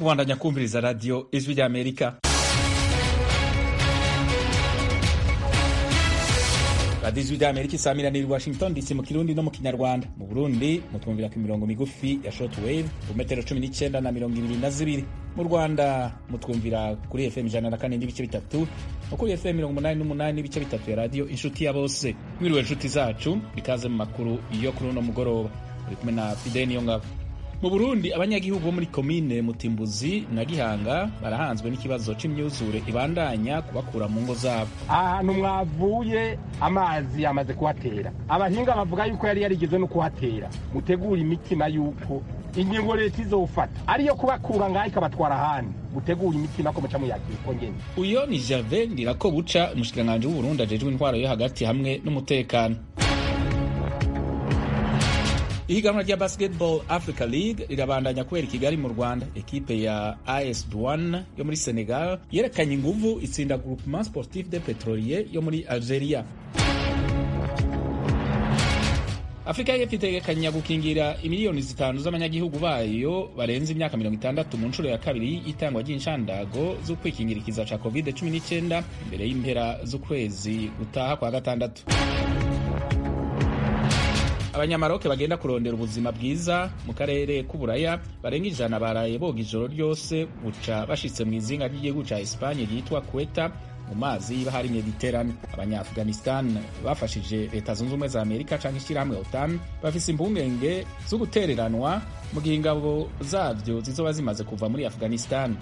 mubandanya kumviriza radiyo ijwi ry'amerika radiyo ijwi ry'amerika isamiraniye i washington dc mu kirundi no mu kinyarwanda mu burundi mutwumvira ku mirongo migufi ya short wave ku metero cumi n'icyenda na mirongo ibiri na zibiri mu rwanda mutwumvira kuri fm ijana na kane n'ibice bitatu no kuri fm mirongo umunani n'umunani n'ibice bitatu ya radiyo inshuti ya bose mwiriwe inshuti zacu ikaze mu makuru yo kuri uno mugoroba uri kumwe na fideni niyo ngabo mu burundi abanyagihugu bo muri komine mutimbuzi na gihanga barahanzwe n'ikibazo c'imyuzure ibandanya kubakura mu ngo zabo ahantu mwavuye amazi yamaze kuhatera abahinga bavuga yuko yari yarigeze no kuhatera mutegura imitima yuko ingingo leta izofata ariyo kubakura ngaho ikabatwara ahandi mutegura imitima ko muca muyakira uko nyene uyo ni jave ndirako buca umushikiranganji w'uburundi ajejwe intwaro yo hagati hamwe n'umutekano ihiganwa rya basketball africa league rirabandanya kubera i kigali mu rwanda ekipe ya as douane yo muri senegal yerekanye inguvu itsinda groupement sportif de petrolier yo muri algeria afurika y'epfo itegekanya gukingira imiliyoni zitanu z'abanyagihugu bayo barenze imyaka mirongo itandatu mu nshuro ya kabiri y'itangwa ry'inshandago zo kwikingira ikiza ca covid 19 imbere y'impera z'ukwezi gutaha kwa gatandatu abanyamaroke bagenda kurondera ubuzima bwiza mu karere k'uburaya barenga ijana baraye boga ijoro ryose buca bashitse mu izinga ry'igihugu ca espanye ryitwa kweta mu mazi y'ibahari mediterane abanyaafghanistan bafashije leta zunze ubumwe za amerika canke ishyirahamwe otan bafise impungenge zo gutereranwa mu gihe ingabo zavyo zizoba zimaze kuva muri afghanistan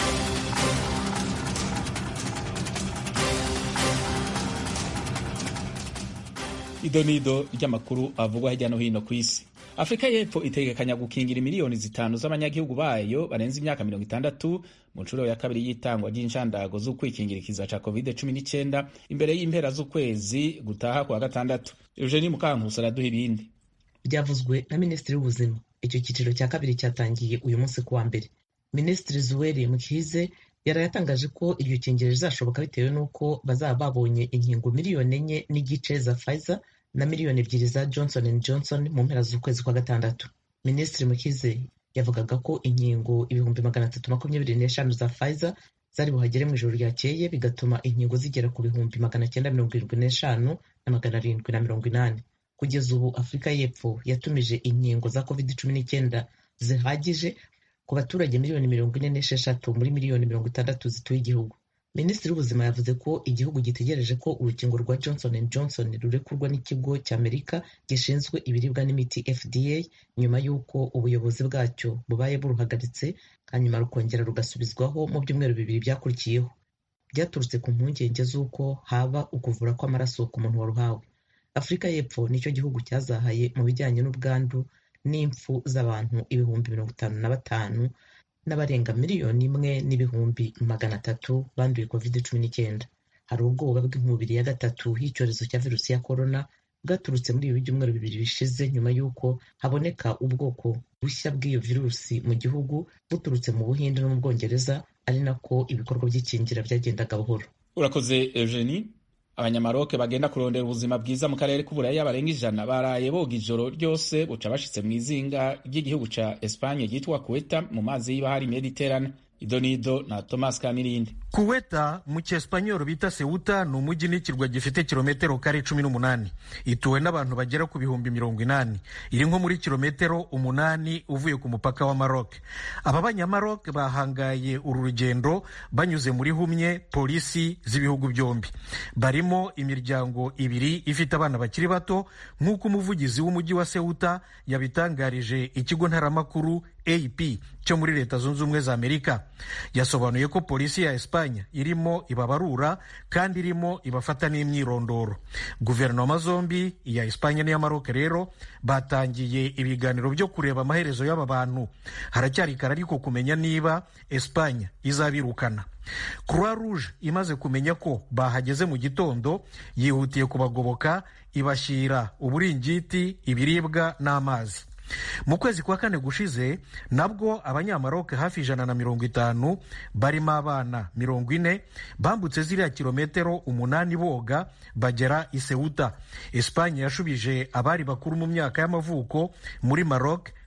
idonido ry'amakuru avugwa hirya no hino ku isi afurika y'epfo itegekanya gukingira miliyoni zitanu z'abanyagihugu bayo barenze imyaka mirongo itandatu mu nshuro ya kabiri y'itangwa ry'inshandago zo kwikingira ikiza ca covid 19 imbere y'impera z'ukwezi gutaha kwa gatandatu eugenie mukankusi araduha ibindi byavuzwe na minisitiri w'ubuzima icyo cyiciro cya kabiri cyatangiye uyu munsi kuwa mbere minisitiri zuweri mukize yari yatangaje ko iryo kingiro rizashoboka bitewe n'uko bazaba babonye inkingo miliyoni enye n'igice za Pfizer na miliyoni ebyiri za Johnson and Johnson mu mpera z'ukwezi kwa gatandatu minisitiri mukize yavugaga ko inkingo ibihumbi magana atatu makumyabiri n'eshanu za Pfizer zari buhagere mu ijoro ryakeye bigatuma inkingo zigera ku bihumbi magana cyenda mirongo irindwi n'eshanu na magana arindwi na mirongo inani kugeza ubu afurika y'epfo yatumije inkingo za covid cumi n'icyenda zihagije ku baturage miliyoni mirongo ine n'esheshatu muri miliyoni mirongo itandatu zituye igihugu minisitiri w'ubuzima yavuze ko igihugu gitegereje ko urukingo rwa johnson and johnson rurekurwa n'ikigo cy'amerika gishinzwe ibiribwa n'imiti fda nyuma y'uko ubuyobozi bwacyo bubaye buruhagaritse hanyuma rukongera rugasubizwaho mu byumweru bibiri byakurikiyeho byaturutse ku mpungenge z'uko haba ukuvura kw'amaraso ku muntu waruhawe afurika y'epfo nicyo gihugu cyazahaye mu bijyanye n'ubwandu n'impfu z'abantu ibihumbi mirongo itanu na batanu n'abarenga miliyoni imwe n'ibihumbi magana atatu banduye covid cumi n'icyenda hari ubwoba bw'inkubiri ya gatatu y'icyorezo cya virusi ya korona bwaturutse muri ibi byumweru bibiri bishize nyuma y'uko haboneka ubwoko bushya bw'iyo virusi mu gihugu buturutse mu buhinde no mu bwongereza ari nako ibikorwa by'ikingira byagendaga buhoro urakoze eugenie abanyamaroke bagenda kurondera ubuzima bwiza mu karere k'uburaya barenga ijana baraye boga ijoro ryose buca bashitse mu izinga ry'igihugu ca espanye ryitwa kuweta mu mazi y'ibahari mediterane idonido na thomas kamirindi kuweta mu cyespanyol bita seuta ni umujyi n'ikirwa gifite kilometero kare cumi n'umunani ituwe n'abantu bagera ku bihumbi mirongo inani iri nko muri kilometero umunani uvuye ku mupaka wa maroc aba banyamaroc bahangaye uru rugendo banyuze muri humye polisi z'ibihugu byombi barimo imiryango ibiri ifite abana bakiri bato nk'uko umuvugizi w'umujyi wa seuta yabitangarije ikigo ntaramakuru ap cyo muri leta zunze ubumwe za amerika yasobanuye ko polisi ya espanya irimo ibabarura kandi irimo ibafata n'imyirondoro guverinoma zombi iya espanya n'iya maroc rero batangiye ibiganiro byo kureba amaherezo y'aba bantu haracyari kare ariko kumenya niba espanya izabirukana croix rouge imaze kumenya ko bahageze mu gitondo yihutiye kubagoboka ibashyira uburingiti ibiribwa n'amazi mu kwezi kwa kane gushize nabwo abanyamaroke hafi ijana na mirongo itanu barimo abana mirongo ine bambutse ziriya kilometero umunani boga bagera i Ceuta Espanye yashubije abari bakuru mu myaka y'amavuko muri Maroc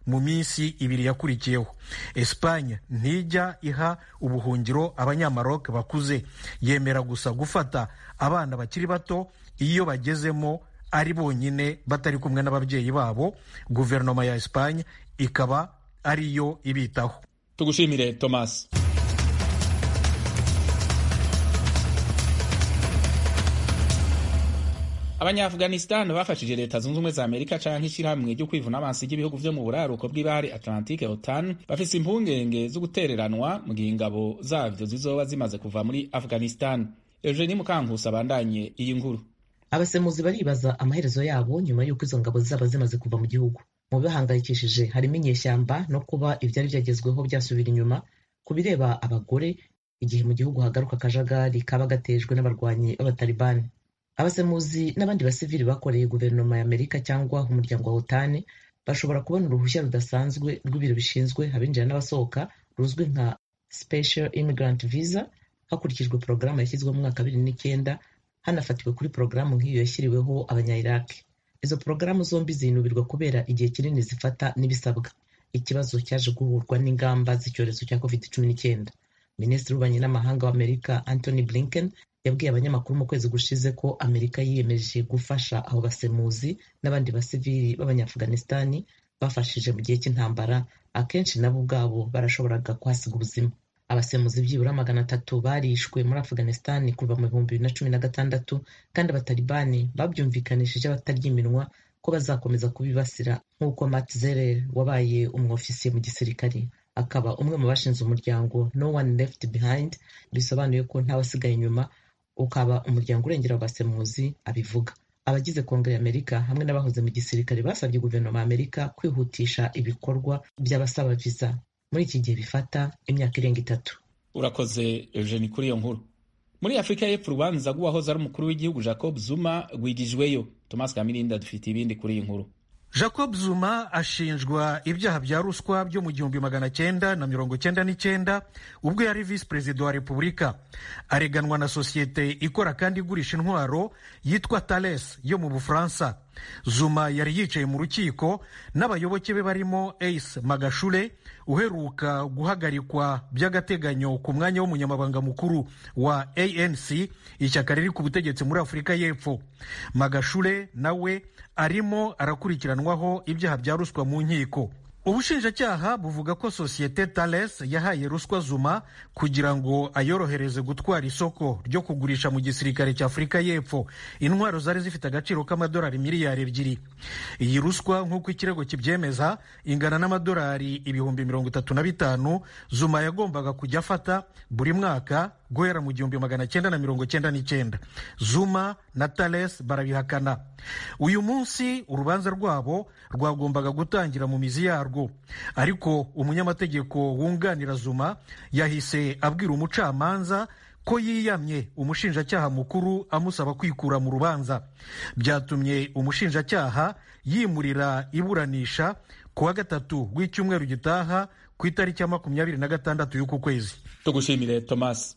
mu minsi ibiri yakurikiyeho esipanye ntijya iha ubuhungiro abanyamaroc bakuze yemera gusa gufata abana bakiri bato iyo bagezemo ari bonyine batari kumwe n'ababyeyi babo guverinoma ya esipanye ikaba ariyo ibitaho tugushimire thomas abanyaafghanistan bafashije leta zunze ubumwe za amerika canke ishyirahamwe ryo kwivuna amazi ry'ibihugu vyo mu buraruko bw'ibahari atlantique otan bafise impungenge zo gutereranwa mu gihe ingabo zavyo zizoba zimaze kuva muri afghanistan eugenie mukankusi abandanye iyi nkuru abasemuzi baribaza amaherezo yabo nyuma y'uko izo ngabo zaba zimaze kuva mu gihugu mu bibahangayikishije harimo inyeshyamba no kuba ibyari byagezweho byasubira inyuma ku bireba abagore igihe mu gihugu hagaruka akajagari kaba gatejwe n'abarwanyi b'abatalibani abasemuzi n'abandi basivili bakoreye guverinoma ya amerika cyangwa umuryango wa otani bashobora kubona uruhushya rudasanzwe rw'ibiro bishinzwe abinjira n'abasohoka ruzwi nka special immigrant visa hakurikijwe porogaramu yashyizweho mu mwaka bibiri n'icyenda hanafatiwe kuri porogaramu nk'iyo yashyiriweho abanyayiraki izo porogaramu zombi zinubirwa kubera igihe kinini zifata n'ibisabwa ikibazo cyaje guhurwa n'ingamba z'icyorezo cya covid cumi n'icyenda minisitiri w'ububanyi n'amahanga w'amerika anthony blinken yabwiye abanyamakuru mu kwezi gushize ko amerika yiyemeje gufasha abo basemuzi n'abandi basivili b'abanyaafghanistani bafashije mu gihe cy'intambara akenshi nabo ubwabo barashoboraga kuhasiga ubuzima abasemuzi byibura magana atatu barishwe muri afghanistan kuva mu bihumbi bibiri na cumi na gatandatu kandi abatalibani babyumvikanishije abatarya iminwa ko bazakomeza kubibasira nk'uko Matt Zerer wabaye umwofisiye mu gisirikare akaba umwe mu bashinze umuryango no one left behind bisobanuye ko ntawasigaye inyuma ukaba umuryango urengera abasemuzi abivuga abagize kongere y'amerika hamwe n'abahoze mu gisirikare basabye guverinoma ya amerika kwihutisha ibikorwa by'abasaba viza muri iki gihe bifata imyaka irenga itatu urakoze eugeni kuri iyo nkuru muri afurika y'epfo urubanza rw'uwahoze ari umukuru w'igihugu jacob zuma rwigijweyo thomas kamirinda dufite ibindi kuri iyi nkuru jacob zuma ashinjwa ibyaha bya ruswa byo mu gihumbi magana cyenda na mirongo cyenda n'icyenda ubwo yari visi perezida wa repubulika areganwa na sosiyete ikora kandi igurisha intwaro yitwa tales yo mu bufaransa zuma yari yicaye mu rukiko n'abayoboke be barimo ace magashure uheruka guhagarikwa by'agateganyo ku mwanya w'umunyamabanga mukuru wa anc ishyaka riri ku butegetsi muri afurika y'epfo magashure nawe arimo arakurikiranwaho ibyaha bya ruswa mu nkiko ubushinjacyaha buvuga ko sosiyete tales yahaye ruswa zuma kugira ngo ayorohereze gutwara isoko ryo kugurisha mu gisirikare cya afurika y'epfo intwaro zari zifite agaciro k'amadolari miliyari ebyiri iyi ruswa nk'uko ikirego kibyemeza ingana n'amadolari ibihumbi mirongo itatu na bitanu zuma yagombaga kujya afata buri mwaka guhera mu gihumbi magana cyenda na mirongo cyenda n'icyenda zuma na tales barabihakana uyu munsi urubanza rwabo rwagombaga gutangira mu mizi yarwo ariko umunyamategeko wunganira zuma yahise abwira umucamanza ko yiyamye umushinjacyaha mukuru amusaba kwikura mu rubanza byatumye umushinjacyaha yimurira iburanisha ku wa gatatu w'icyumweru gitaha ku itariki ya makumyabiri na gatandatu y'uku kwezi tugushimire thomas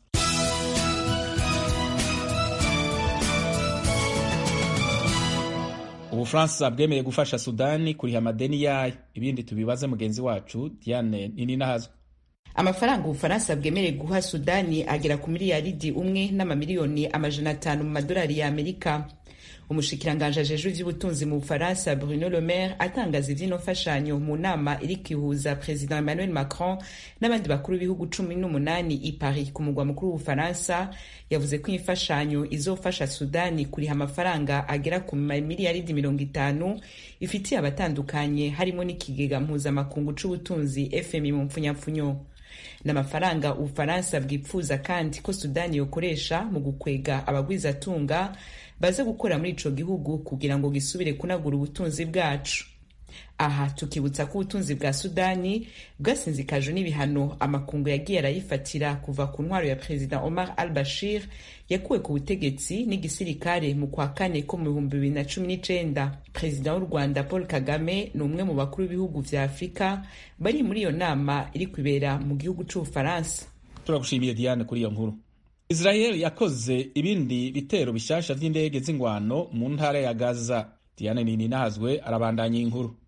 ubufaransa bwemeye gufasha sudani kuriha amadeni yayo ibindi tubibaze mugenzi wacu diane nininahazwe amafaranga ubufaransa bwemereye guha sudani agera ku miliyaridi umwe n'amamiliyoni amajana atanu mu madolari ya amerika umushikiranganji ajejwe ivy'ubutunzi mu bufaransa bruno le maire atangaza ivy'ino mfashanyo mu nama iri kwihuza perezida emmanuel macron n'abandi bakuru b'ibihugu cumi n'umunani i paris ku mugwa mukuru w'ubufaransa yavuze ko iyi mfashanyo izofasha sudani kuriha amafaranga agera ku miliyaridi mirongo itanu ifitiye abatandukanye harimo n'ikigega mpuzamakungu c'ubutunzi fmi mu mpfunyapfunyo n'amafaranga ubufaransa bwipfuza kandi ko sudani yokoresha mu gukwega abagwizatunga baze gukora muri ico gihugu kugira ngo gisubire kunagura ubutunzi bwacu aha tukibutsa ko ubutunzi bwa sudani bwasinzikajwe n'ibihano amakungu yagiye arayifatira kuva ku ntwaro ya perezida omar al bashir yakuwe ku butegetsi n'igisirikare mu kwa kane ko mu bihumbi bibiri na cumi n'icenda perezida w'u rwanda paul kagame ni umwe mu bakuru b'ibihugu vya afurika bari muri iyo nama iri kwibera mu gihugu c'ubufaransa turagushimiye diane kuri iyo nkuru israel yakoze ibindi bitero bishasha vy'indege z'ingwano mu ntara ya gaza diane nininahazwe arabandanya inkuru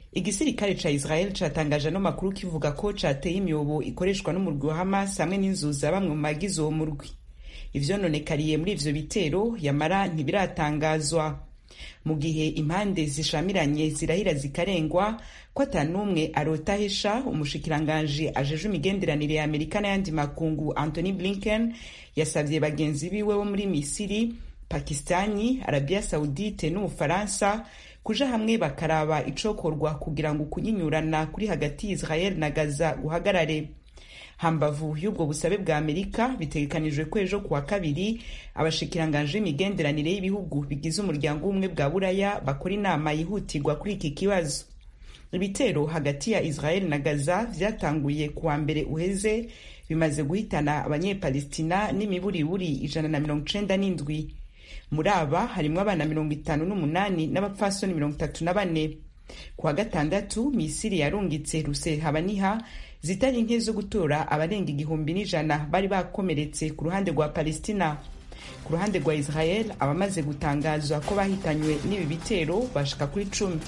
igisirikare ca israel catangaje ano makuru kivuga ko cateye imyobo ikoreshwa n'umurwi wa hamas hamwe n'inzu za bamwe mu bagize uwo murwi ivyononekariye muri ivyo bitero yamara ntibiratangazwa mu gihe impande zishamiranye zirahira zikarengwa ko ata n'umwe arotahesha umushikiranganji ajeje imigenderanire ya amerika n'ayandi makungu anthony blinken yasavye bagenzi biwe bo muri misiri pakistani arabia saudite n'ubufaransa kuja hamwe bakaraba icokorwa kugira ngo kunyinyurana kuri hagati israel na gaza guhagarare hambavu y'ubwo busabe bwa amerika bitegekanijwe ko ejo kuwa kabiri abashikiranganje imigenderanire y'ibihugu bigize umuryango w'ubumwe bwa buraya bakora inama yihutirwa kuri iki kibazo ibitero hagati ya israel na gaza vyatanguye kuwa mbere uheze bimaze guhitana abanyepalestina n'imiburiburi ijana na mirongo icenda n'indwi muri aba harimwo abana mirongo itanu n'umunani n'abapfasoni mirongo itatu na bane kuwa gatandatu misiri yarungitse rusehabaniha zitari nke zo gutora abarenga igihumbi n'ijana bari bakomeretse ku ruhande rwa palestina ku ruhande rwa israel abamaze gutangazwa ko bahitanywe n'ibi bitero bashika kuri cumi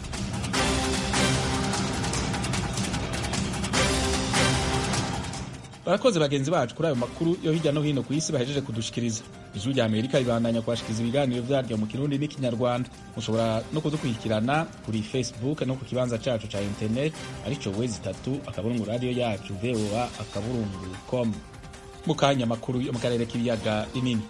barakoze bagenzi bacu kuri ayo makuru yo hirya no hino ku isi bahejeje kudushikiriza ijwi rya amerika ribandanya kubashikiriza ibiganiro vyaryo mu kirundi n'ikinyarwanda mushobora no kudukurikirana kuri facebook no ku kibanza cacu ca internet arico wezi itatu akaburungu radiyo yacu voa akaburungu com mu kanya makuru yo mu karere k'ibiyaga binini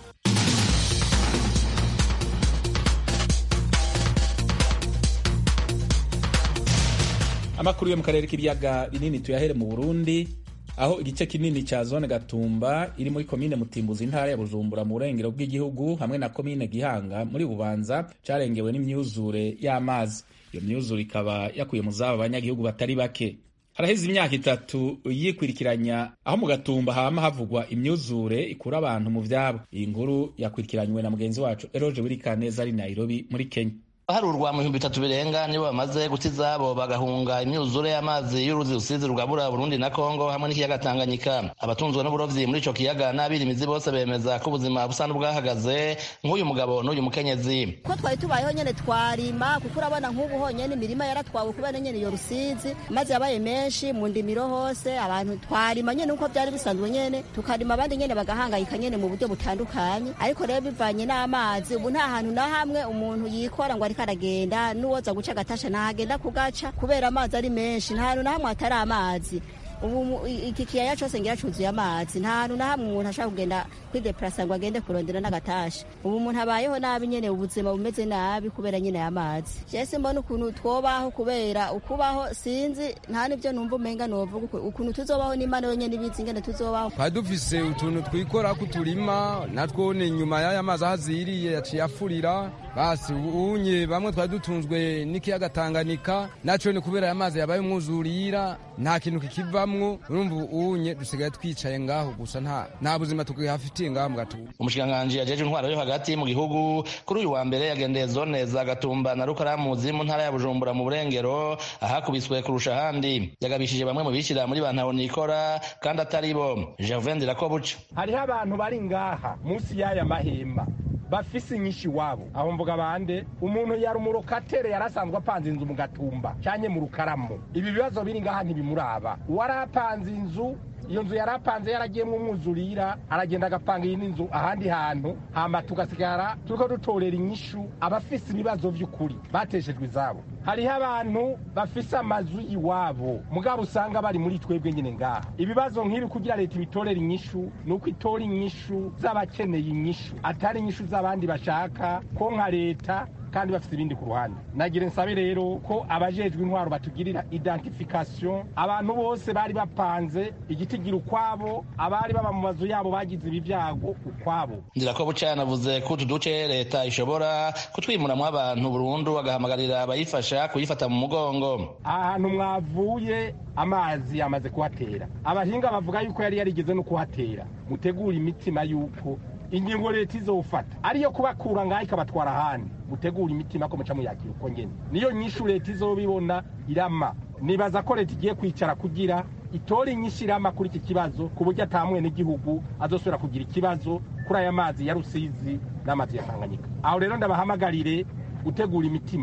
amakuru yo mu karere k'ibiyaga binini tuyahere mu burundi aho igice kinini ca zone gatumba iri muri komine mutimbuzi intara ya bujumbura mu burengero bw'igihugu hamwe na komine gihanga muri bubanza carengewe n'imyuzure y'amazi iyo myuzure ikaba yakuye mu zabo abanyagihugu batari bake haraheze imyaka itatu yikurikiranya aho mu gatumba hama havugwa imyuzure ikura abantu mu vyabo iyi nkuru yakurikiranywe na mugenzi wacu eroje wirikaneza ari nairobi muri kenya harurwa mu bihumbi bitatu birenga nibo bamaze guta izabo bagahunga imyuzure y'amazi y'uruzi rusizi rugabura burundi na kongo hamwe n'ikiyaga tanganyika abatunzwe n'uburovyi muri ico kiyaga n'abirimizi bose bemeza ko ubuzima busa n'ubwahagaze nk'uyu mugabo n'uyu mukenyezi ko twari tubayeho nyene twarima kuko urabona nk'ubu honyene imirima yaratwawe kubera nyene iyo rusizi amazi yabaye menshi mu ndimiro hose abantu twarima nyene uko vyari bisanzwe nyene tukarima abandi nyene bagahangayika nyene mu buryo butandukanye ariko rero bivanye n'amazi ubu nta hantu na hamwe umuntu yikora ngo ariko aragenda n'uwoza guca agatasha ntahagenda kugaca kubera amazi ari menshi nta hantu na hamwe hatari amazi ubu iki kiyaya cyose ngira cuzuye amazi nta hantu na hamwe umuntu ashaka kugenda kwideplasa ngo agende kurondera n'agatasha ubu umuntu abayeho nabi nyene ubuzima bumeze nabi kubera nyene amazi jese mbona ukuntu twobaho kubera ukubaho sinzi nta nivyo numva umenga novuga ukuntu tuzobaho n'imana yonyene ibizi ingene tuzobaho twari dufise utuntu twikora kuturima natwo ni nyuma y'aya mazi ahaziriye yaciye afurira basi unye bamwe twari dutunzwe n'ikiyaga Tanganyika naco ni kubera aya mazi yabaye umwuzurira nta kintu kikivamwo urumva unye dusigaye twicaye ngaho gusa nta nta buzima tukihafitiye ngaho mu gatuba umushikiranganji yajeje intwaro yo hagati mu gihugu kuri uyu wa mbere yagendeye zone za gatumba na rukaramuzi mu ntara ya bujumbura mu burengero ahakubiswe kurusha ahandi yagabishije bamwe mu bishyira muri bantaho nikora kandi atari bo gervain dirakobuca hariho abantu bari ngaha munsi y'aya mahema bafise inyinshi iwabo aho mvuga bande umuntu yari umurokatere yarasanzwe apanze inzu mu gatumba cyanye mu rukaramu ibi bibazo biri ngaha ntibimuraba uwarapanze inzu iyo nzu yari apanze yaragiyemo umwuzurira aragenda agapanga iyindi nzu ahandi hantu hama tugasigara turiko dutorera inyishu abafise ibibazo vy'ukuri bateshejwe izabo hariho abantu bafise amazu iwabo mugabo usanga bari muri twebwe nyine ngaha ibibazo nk'ibi kugira leta ibitorera inyishu ni uko itora inyishu z'abakeneye inyishu atari inyishu z'abandi bashaka ko nka leta kandi bafite ibindi ku ruhande nagira nsabe rero ko abajejwe intwaro batugirira identification abantu bose bari bapanze igiti gira ukwabo abari baba mu mazu yabo bagize ibi byago ukwabo ndirakobuca yanavuze ko utu duce leta ishobora kutwimuramwo abantu burundu agahamagarira abayifasha kuyifata mu mugongo ahantu mwavuye amazi yamaze kuhatera abahinga bavuga yuko yari yarigeze no kuhatera mutegura imitima yuko ingingo leta izofata ariyo kubakura ngaho ikabatwara ahandi mutegura imitima ko muca muyakira uko nyene niyo nyishu leta izobibona irama nibaza ko leta igiye kwicara kugira itora inyinshi irama kuri iki kibazo ku buryo ata n'igihugu azosubira kugira ikibazo kuri aya mazi ya rusizi n'amazi ya tanganyika aho rero ndabahamagarire gutegura imitima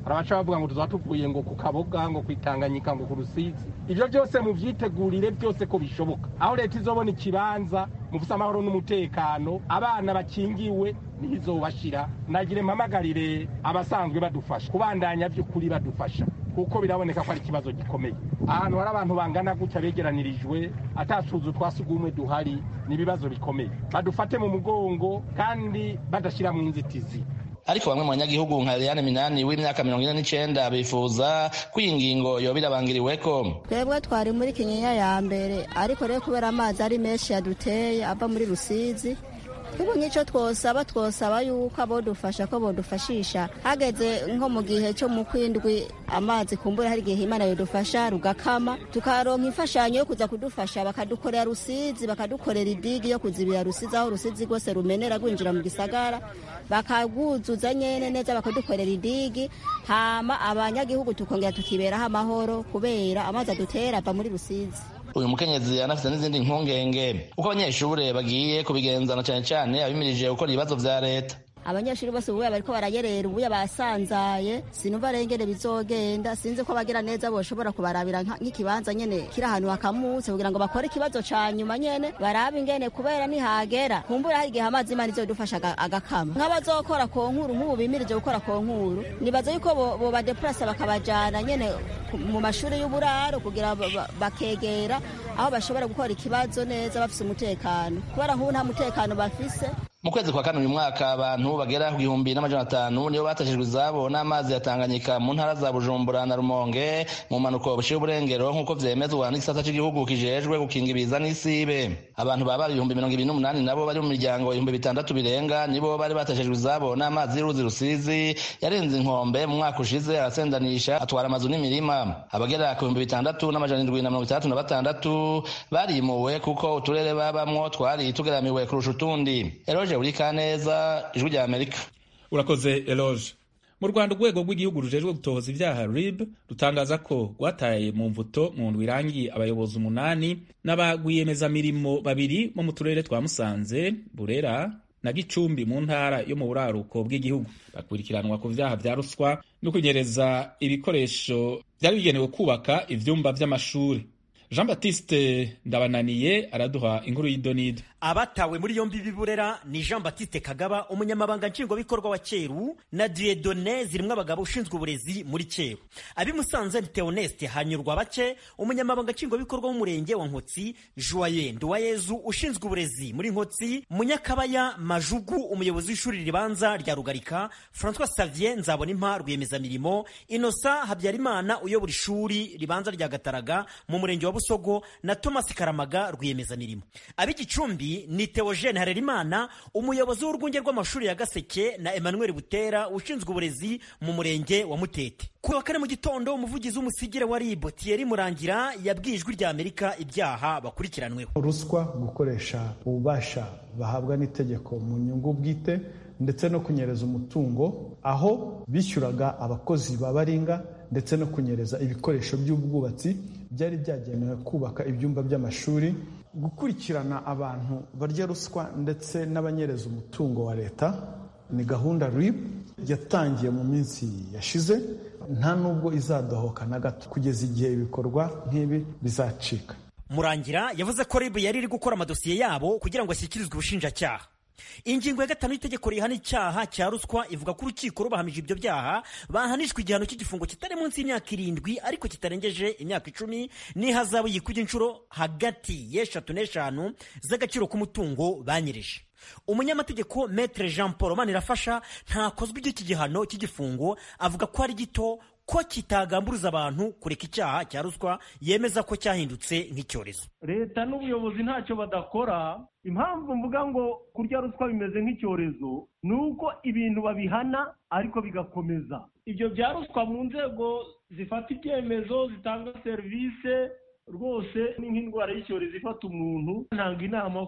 barabaca bavuga ngo tuzaba tuvuye ngo ku kaboga ngo kwitanganyika ngo ku rusizi ivyo byose muvyitegurire byose ko bishoboka aho leta izobona ikibanza mufise amahoro n'umutekano abana bakingiwe niho izobashira nagire mpamagarire abasanzwe badufasha kubandanya vy'ukuri badufasha kuko biraboneka ko ari ikibazo gikomeye ahantu hari abantu bangana gutya begeranirijwe atasuzu twasugumwe duhari ni ibibazo bikomeye badufate mu mugongo kandi badashira mu nzitizi ariko bamwe mu banyagihugu nka Eliane Minani w'imyaka mirongo ine n'icenda bifuza ko iyi ngingo yoba irabangiriweko twebwe twari muri kinyinya ya mbere ariko rero kubera amazi ari menshi yaduteye ava muri rusizi twebwe nk'icyo twosaba twosaba yuko abodufasha ko bodufashisha hageze nko mu gihe cyo mu kwindwi amazi kumbura hari igihe imana yodufasha rugakama tukaronka imfashanyo yo kuza kudufasha bakadukorera rusizi bakadukorera idigi yo kuzibira rusizi aho rusizi rwose rumenera rwinjira mu gisagara bakagwuzuza nyene neza bakadukorera idigi hama abanyagihugu tukongera tukiberaho amahoro kubera amazi adutera ava muri rusizi uyu mukenyezi anafite n'izindi mpungenge uko abanyeshure bagiye kubigenzana cyane cyane abimirije gukora ibibazo vya leta abanyeshuri bose ubuya bariko barayerera ubuya basanzaye sinumva rengere bizogenda sinzi ko abagira neza boshobora kubarabira nk'ikibanza nyene kiri ahantu hakamutse kugira ngo bakore ikibazo ca nyuma nyene barabe ingene kubera nihagera kumbura hari igihe amazi imana izodufasha agakama nk'abazokora ku nkuru nk'ubu bimirije gukora ku nkuru nibaza yuko bobadeplasa bakabajana nyene mu mashuri y'uburaro kugira bakegera aho bashobora gukora ikibazo neza bafise umutekano kubera nk'ubu nta mutekano bafise mu kwezi kwa kane uyu mwaka abantu bagera ku gihumbi n'amajana atanu nibo batashijwe izabo n'amazi ya Tanganyika mu ntara za Bujumbura na Rumonge mu mpanuko bushiye uburengero nk'uko vyemezwa n'igisata cy'igihugu kijejwe gukinga ibiza n'isibe abantu baba ibihumbi mirongo ibiri n'umunani nabo bari mu miryango ibihumbi bitandatu birenga nibo bari batashijwe izabo n'amazi y'uruzi rusizi yarenze inkombe mu mwaka ushize arasendanisha atwara amazu n'imirima abagera ku bihumbi bitandatu n'amajana indwi na mirongo itandatu na batandatu barimuwe kuko uturere babamwo twari tugeramiwe kurusha utundi eroje buri kaneza ijwi rya amerika urakoze eloge mu rwanda urwego rw'igihugu rujejwe gutohoza ibyaha rib rutangaza ko rwataye mu mvuto mu ndwi irangiye abayobozi umunani n'abagwiyemezamirimo babiri bo mu turere twa musanze burera na gicumbi mu ntara yo mu buraruko bw'igihugu bakurikiranwa ku vyaha vya ruswa no kunyereza ibikoresho vyari bigenewe kubaka ivyumba vy'amashuri jean baptiste ndabananiye araduha inkuru y'idonido abatawe muri yombi biburera ni jean baptiste kagaba umunyamabanga nshingwabikorwa wa cyeru na diedone zirimwo abagabo ushinzwe uburezi muri cyeru abimusanze ni theoneste hanyurwa bake umunyamabanga nshingwabikorwa w'umurenge wa nkotsi joye nduwayezu ushinzwe uburezi muri nkotsi munyakabaya majugu umuyobozi w'ishuri ribanza rya rugarika francois savier nzabonimpa rwiyemezamirimo inosa habyarimana uyobora ishuri ribanza rya gataraga mu murenge wa busogo na thomas karamaga rwiyemezamirimo ab'igicumbi ni Theogene Harerimana umuyobozi w'urwunge rw'amashuri ya Gaseke na Emmanuel Butera ushinzwe uburezi mu murenge wa Mutete ku wa kane mu gitondo umuvugizi w'umusigire wa RIB Thierry Murangira yabwiye ijwi rya Amerika ibyaha bakurikiranweho ruswa gukoresha ububasha bahabwa n'itegeko mu nyungu bwite ndetse no kunyereza umutungo aho bishyuraga abakozi babaringa ndetse no kunyereza ibikoresho by'ubwubatsi byari byagenewe kubaka ibyumba by'amashuri gukurikirana abantu barya ruswa ndetse n'abanyereza umutungo wa leta ni gahunda RIB yatangiye mu minsi yashize nta nubwo izadohoka na gato kugeza igihe ibikorwa nk'ibi bizacika murangira yavuze ko RIB yari iri gukora amadosiye yabo kugira ngo ashyikirizwe ubushinjacyaha ingingo ya gatanu y'itegeko rihana icyaha cya ruswa ivuga ko urukiko rubahamije ibyo byaha bahanishwa igihano cy'igifungo kitari munsi y'imyaka irindwi ariko kitarengeje imyaka icumi n'ihazabu yikubye inshuro hagati y'eshatu n'eshanu z'agaciro k'umutungo banyereje umunyamategeko metre jean paul manirafasha ntakozwe iby'iki gihano cy'igifungo avuga ko ari gito ko kitagamburuza abantu kureka icyaha cya ruswa yemeza ko cyahindutse nk'icyorezo leta n'ubuyobozi ntacyo badakora impamvu mvuga ngo kurya ruswa bimeze nk'icyorezo ni uko ibintu babihana ariko bigakomeza ibyo bya ruswa mu nzego zifata ibyemezo zitanga serivisi rwose ni nk'indwara y'icyorezo ifata umuntu ntanga inama ko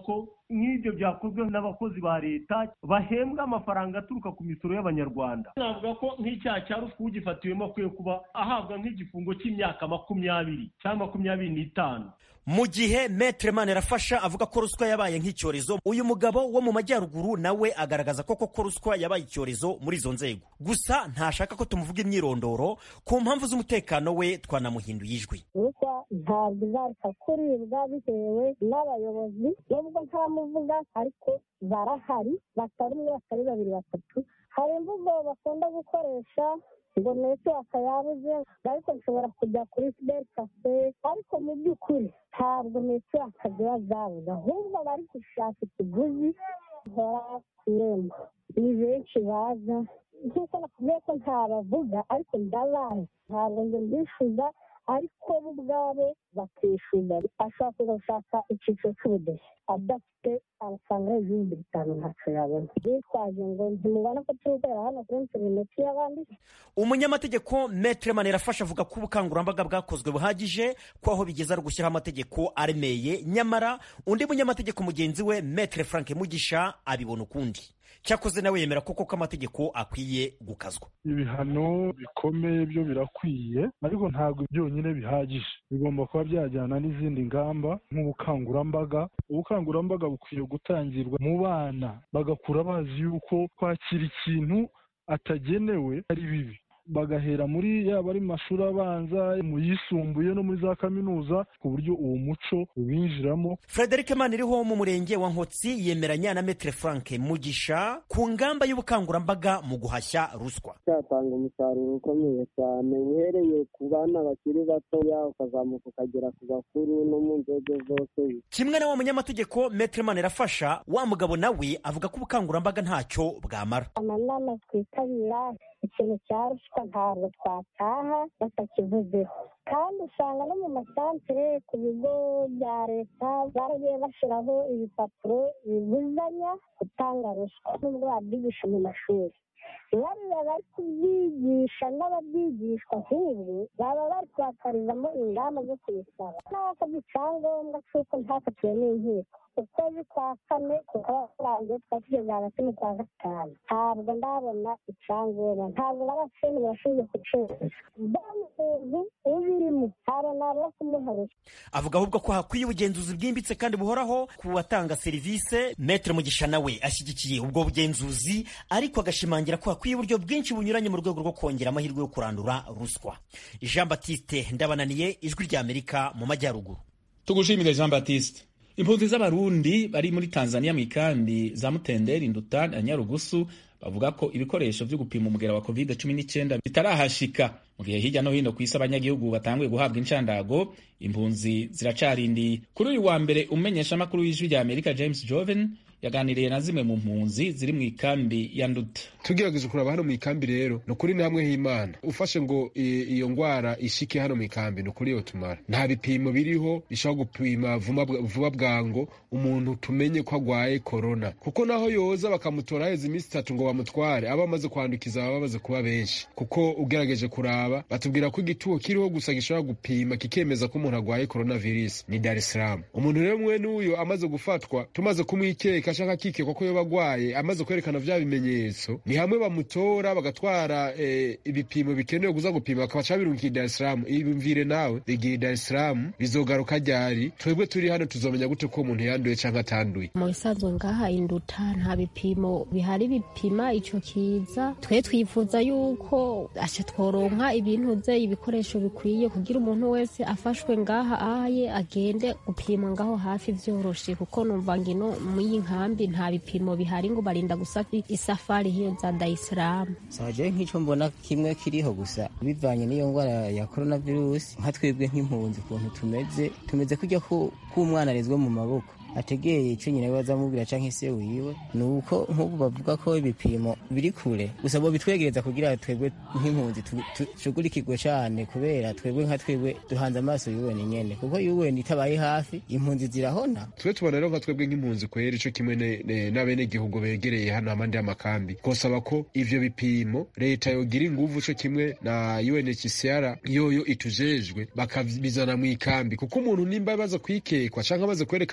nk'ibyo byakozwe n'abakozi ba leta bahembwa amafaranga aturuka ku misoro y'abanyarwanda navuga ko nk'icyaha cya ruswa ugifatiwemo akwiye kuba ahabwa nk'igifungo cy'imyaka makumyabiri cyangwa makumyabiri n'itanu mu gihe metre manirafasha avuga ko ruswa yabaye nk'icyorezo uyu mugabo wo mu majyaruguru nawe agaragaza ko koko ruswa yabaye icyorezo muri izo nzego gusa ntashaka ko tumuvuga imyirondoro ku mpamvu z'umutekano we twanamuhinduye ijwi ruswa ntabwo izareka kuribwa bitewe n'abayobozi nubwo ntamuvuga ariko barahari batari umwe batari babiri batatu hari imvugo bakunda gukoresha ngo netiwaka yabuze ariko nshobora kujya kuri fideli kafe ariko mu by'ukuri ntabwo netiwaka ziba zabuze ahubwo bari gushaka ikiguzi gihora ku irembo ni benshi baza nk'uko nakubwiye ko ntabavuga ariko ndabazi ntabwo njye mbishyuza ariko bo ubwabo bakishyuza ashobora kuza gushaka icyiciro cy'ubudehe adafite amafaranga y'ibihumbi bitanu ntacyo yabona bitwaje ngo ntimubona ko turi gukorera hano kuri interineti y'abandi umunyamategeko metre manirafasha avuga ko ubukangurambaga bwakozwe buhagije ko aho bigeze ari ugushyiraho amategeko aremeye nyamara undi munyamategeko mugenzi we metre frank mugisha abibona ukundi cyakoze nawe yemera koko ko amategeko akwiye gukazwa ibihano bikomeye byo birakwiye ariko ntabwo byonyine bihagije bigomba kuba byajyana n'izindi ngamba nk'ubukangurambaga ubukangurambaga bukwiye gutangirwa mu bana bagakura bazi yuko kwakira ikintu atagenewe ari bibi bagahera muri yaba ari mu mashuri abanza mu yisumbuye no muri za kaminuza ku buryo uwo muco ubinjiramo frederic maniriho mu murenge wa nkotsi yemeranya na metre frank mugisha ku ngamba y'ubukangurambaga mu guhashya ruswa cyatanga umusaruro ukomeye cyane uhereye ku bana bakiri batoya ukazamuka ukagera ku bakuru no mu nzego zose kimwe na wa munyamategeko metre manirafasha wa mugabo nawe avuga ko ubukangurambaga ntacyo bwamara amanama twitabira ikintu cya ruswa ntabwo twataha batakivuzeho kandi usanga no mu masantere ku bigo bya leta baragiye bashyiraho ibipapuro bibuzanya gutanga ruswa nubwo babyigisha mu mashuri bariya bari kubyigisha n'ababyigishwa nk'ubu baba bari kubakarizamo ingamba zo kubisaba n'abasabye icyangombwa cy'uko ntakatiwe n'inkiko ukwezi kwa kane kukaba kurangiye tukaba tugeze hagati mu kwa gatanu ntabwo ndabona icyangombwa ntabwo n'abashinzwe bashinzwe kucuruza mbona umuntu ubirimo ntabwo nabura kumuha ruswa avuga ahubwo ko hakwiye ubugenzuzi bwimbitse kandi buhoraho ku batanga serivisi metre mugisha nawe ashyigikiye ubwo bugenzuzi ariko agashimangira ko hakwiye uburyo bwinshi bunyuranye mu rwego rwo kongera amahirwe yo kurandura ruswa jean batiste ndabananiye ijwi ry'amerika mu majyaruguru tugushimire jean batiste impunzi z'abarundi bari muri tanzania mu ikambi za mutenderi nduta na nyarugusu bavuga ko ibikoresho byo gupima umugera wa covid 19 bitarahashika mu gihe hirya no hino ku isi abanyagihugu batanguye guhabwa inshandago impunzi ziracarindiye kuri uyu wa mbere umumenyeshamakuru w'ijwi rya amerika james joven yaganiriye na zimwe mu mpunzi ziri mu ikambi ya nduta tugerageje kuraba hano mu ikambi rero ni ukuri ni hamwe h'imana ufashe ngo iyo ngwara ishike hano mu ikambi ni ukuri yo tumara nta bipimo biriho bishobora gupima vuba bwango umuntu tumenye ko agwaye korona kuko naho yoza bakamutora haheze iminsi itatu ngo bamutware aba amaze kwandukiza baba bamaze kuba benshi kuko ugerageje kuraba batubwira ko igituo kiriho gusa gishobora gupima kikemeza ko umuntu agwaye korona virusi ni dar es salaam umuntu rero mwene uyo amaze gufatwa tumaze kumwikeka ashaka kikekwa ko yoba agwaye amaze kwerekana vya bimenyetso ni hamwe bamutora bagatwara eh, ibipimo bikenewe kuza gupima bakabaca birungiye Dar es Salaam ibimvire nawe bigiye Dar es Salaam bizogaruka ryari twebwe turi hano tuzomenya gute ko umuntu yanduye canke atanduye mu bisanzwe ngaha induta nta bipimo bihari bipima ico kiza twe twifuza yuko aca tworonka ibintu ze ibikoresho bikwiye kugira umuntu wese afashwe ngaha aye agende gupimwa ngaho hafi vyoroshe kuko numva ngino muyi nkambi nta bipimo bihari ngo barinda gusa isafari hiyo za Dar es Salaam saje nk'ico mbona kimwe kiriho gusa bivanye n'iyo ngwara ya coronavirus nka twebwe nk'impunzi ukuntu tumeze tumeze kujya k'umwana arezwe mu maboko ategeye icyo nyina we azamubwira canke se wiwe ni uko nk'ubu bavuga ko ibipimo biri kure gusa bo bitwegereza kugira twebwe nk'impunzi tushugurikirwe cane kubera twebwe nka twebwe duhanze amaso yuweni nyene kuko yuweni itabaye hafi impunzi zirahona twe tubona rero nka twebwe nk'impunzi kwera ico kimwe n'abenegihugu begereye hano hamande y'amakambi twosaba ko ivyo bipimo leta yogira inguvu co kimwe na UNHCR yoyo itujejwe bakabizana mu ikambi kuko umuntu nimba baza kwikekwa canke amaze kwerekana bijya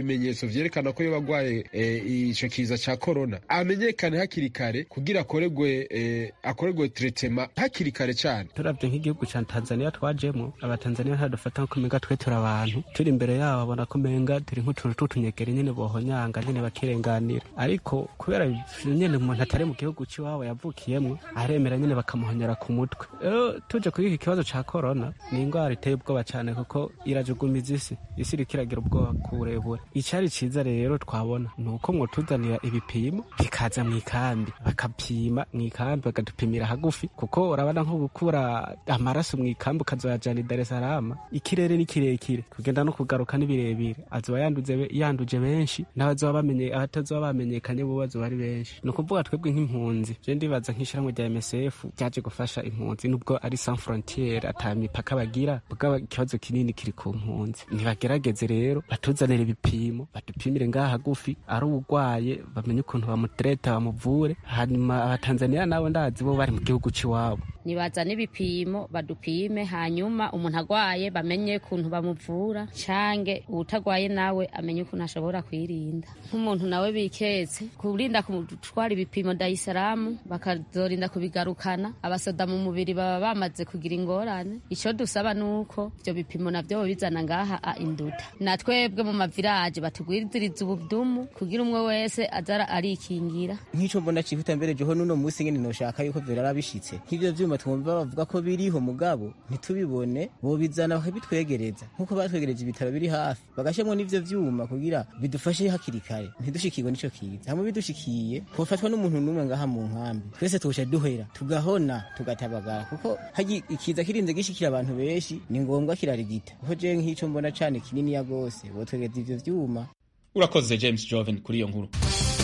bimenyetso vyerekana ko yoba agwaye ico kiza ca korona amenyekane hakiri kare kugira akoregwe akoregwe tretema hakiri kare cane turavye nk'igihugu ca tanzania twajemo abatanzania ntadufata nko kumenga twe turi abantu turi imbere yabo babona ko menga turi nk'utuntu tw'utunyegeri nyene bohonyanga nyene bakirenganira ariko kubera nyene umuntu atari mu gihugu c'iwabo yavukiyemwo aremera nyene bakamuhonyera ku mutwe rero tuje kuri iki kibazo ca korona ni ingwara iteye ubwoba cane kuko irajugumiza isi isi iriko iragira ubwoba ku burebure icari ciza rero twabona ni uko mwotuzanira ibipimo bikaza mu ikambi bakapima mu ikambi bakadupimira hagufi kuko urabona nko gukura amaraso mu ikambi ukazoyajana i Dar es Salaam ikirere ni kirekire kugenda no kugaruka ni birebire azoba yanduze yanduje benshi n'abazoba bamenye abatazoba bamenyekanye bo bazoba ari benshi ni ukuvuga twebwe nk'impunzi je ndibaza nk'ishyirahamwe rya MSF ryaje gufasha impunzi nubwo ari sans frontiere ata mipaka bagira bwa ikibazo kinini kiri ku mpunzi ntibagerageze rero batuzanire ibipimo badupimire ngaha hagufi ari urwaye bamenye ukuntu bamutereta bamuvure hanyuma abatanzaniya nabo ndazi bo bari mu gihugu c'iwabo nibazane ibipimo badupime hanyuma umuntu agwaye bamenye ukuntu bamuvura cange uwutagwaye nawe amenye ukuntu ashobora kwirinda nk'umuntu nawe biketse kurinda gutwara ibipimo dayisaramu bakazorinda kubigarukana abasoda mu mubiri baba bamaze kugira ingorane ico dusaba nuko ivyo bipimo navyo bizana ngaha a induta na twebwe mu maviraje batugwiziriza ubudumu kugira umwe wese azara arikingira nk'ico mbona cihuta mbere jeho nuno musi nyene noshaka yuko vyarara bishitse nk'ivyo vyuma twumva bavuga ko biriho mugabo ntitubibone bobizana bakabitwegereza nk'uko batwegereje ibitaro biri hafi bagashemwo n'ivyo vyuma kugira bidufashe hakiri kare ntidushikirwe n'ico kiza hamwe bidushikiye hofatwa n'umuntu n'umwe ngaha mu nkambi twese tuca duhera tugahona tugatabagara kuko hagi ikiza kirinze gishikira abantu benshi ni ngombwa kirarigita kuko jewe nk'ico mbona cane kininiya gose botwegereza ivyo vyuma urakoze james joven kuri iyo nkuru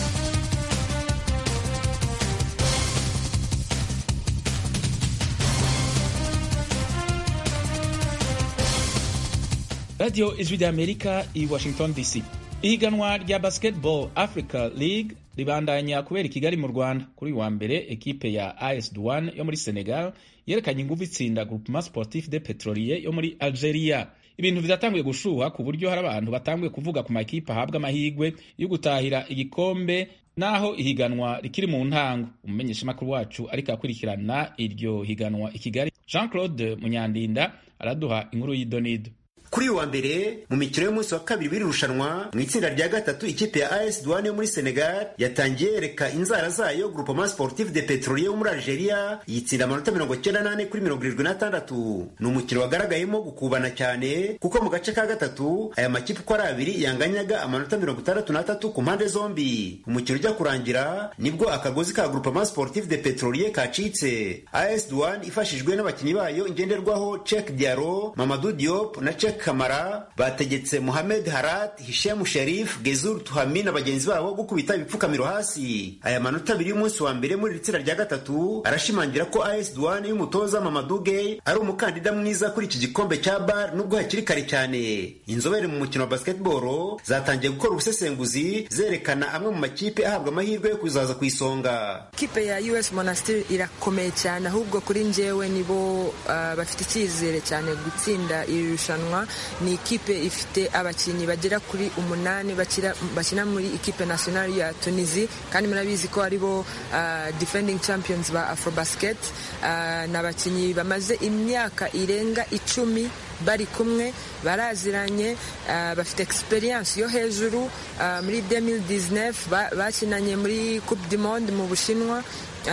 radiyo ijwi ry'amerika i washington dc ihiganwa rya basketball africa league ribandanya kubera i kigali mu rwanda kuri uyu wa mbere ekipe ya as douane yo muri senegal yerekanye ingufu itsinda groupement sportif de petrolier yo muri algeria ibintu vyatanguye gushuha ku buryo hari abantu batanguye kuvuga ku makipe ahabwa amahigwe yo gutahira igikombe naho ihiganwa rikiri mu ntango umumenyeshamakuru wacu ariko akurikirana iryo higanwa i kigali jean claude munyandinda araduha inkuru y'idonido kuri uyu wa mbere mu mikino y'umunsi wa kabiri w'iri rushanwa mu itsinda rya gatatu ikipe ya AS Douane yo muri Senegal yatangiye yereka inzara zayo Groupement Sportif de Petrolier yo muri Algeria yitsinda amanota mirongo cyenda n'ane kuri mirongo irindwi n'atandatu ni umukino wagaragayemo gukubana cyane kuko mu gace ka gatatu aya makipe uko ari abiri yanganyaga amanota mirongo itandatu n'atatu ku mpande zombi umukino ujya kurangira nibwo akagozi ka Groupement Sportif de Petrolier kacitse AS Douane ifashijwe n'abakinnyi bayo ngenderwaho Cheikh Diaro Mamadou Diop na Cheikh Kamara bategetse Mohamed Harat, Hisham Sharif, Gezur Tuhami na bagenzi babo gukubita ibipfukamiro hasi. Aya manota abiri y'umunsi wa mbere muri itsinda rya gatatu arashimangira ko AS Douane y'umutoza Mamadou Gueye ari umukandida mwiza kuri iki gikombe cya BAR nubwo hakiri kare cyane. Inzobere mu mukino wa basketball zatangiye gukora ubusesenguzi zerekana amwe mu makipe ahabwa amahirwe yo kuzaza ku isonga. Kipe ya US Monastir irakomeye cyane ahubwo kuri njyewe nibo uh, bafite icyizere cyane gutsinda iri rushanwa ni ikipe ifite abakinnyi bagera kuri umunani bakina muri ikipe nationale ya Tunisie kandi murabizi ko aribo uh, defending champions ba Afrobasket uh, ni abakinnyi bamaze imyaka irenga icumi bari kumwe baraziranye uh, bafite experience yo hejuru uh, muri 2019 bakinanye ba muri Coupe du Monde mu Bushinwa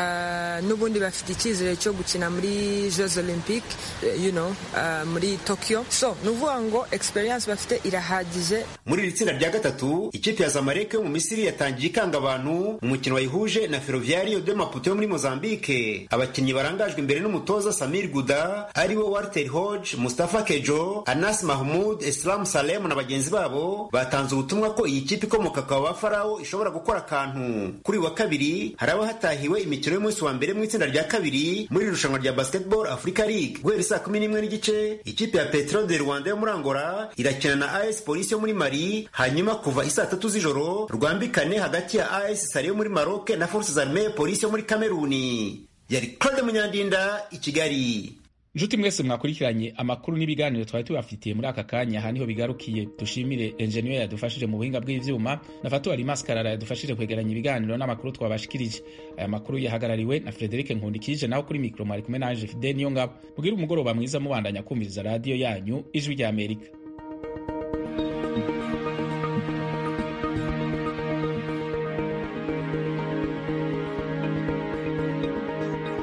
Uh, n'ubundi bafite icyizere cyo gukina muri Jeux Olympiques uh, you know, uh, muri Tokyo so ni ukuvuga ngo experience bafite irahagije muri iri tsinda rya gatatu ikipe ya Zamalek yo mu Misiri yatangiye ikanga abantu umukino wayihuje na Ferroviario de Maputo yo muri Mozambique abakinnyi barangajwe imbere n'umutoza Samir Guda aribo Walter Hodge Mustafa Kejo Anas Mahmoud Islam Salem na bagenzi babo batanze ubutumwa ko iyi kipe ikomoka kwa Bafarao ishobora gukora akantu kuri wa kabiri haraba hatahiwe imikino y'umunsi wa mbere mu itsinda rya kabiri muri irushanwa rya basketball Africa League guhera saa kumi n'imwe n'igice ikipe ya Petro de Rwanda yo muri Angola irakina na AS Police yo muri Mali hanyuma kuva isaa tatu z'ijoro rwambikane hagati ya AS Sale yo muri Maroc na Forces Armées Police yo muri Kameruni yari Claude Munyandinda i Kigali nshuti mwese mwakurikiranye amakuru n'ibiganiro twari tubafitiye muri aka kanya aha niho bigarukiye dushimire enjeniyeri yadufashije mu buhinga bw'ivyuma na fatuwari maskarara yadufashije kwegeranya ibiganiro n'amakuru twabashikirije aya makuru yahagarariwe na frederike nkundikije naho kuri mikoro mwari kumwe nanje fide niyo ngabo mugire umugoroba mwiza mubandanya kumviriza radiyo yanyu ijwi ry'amerika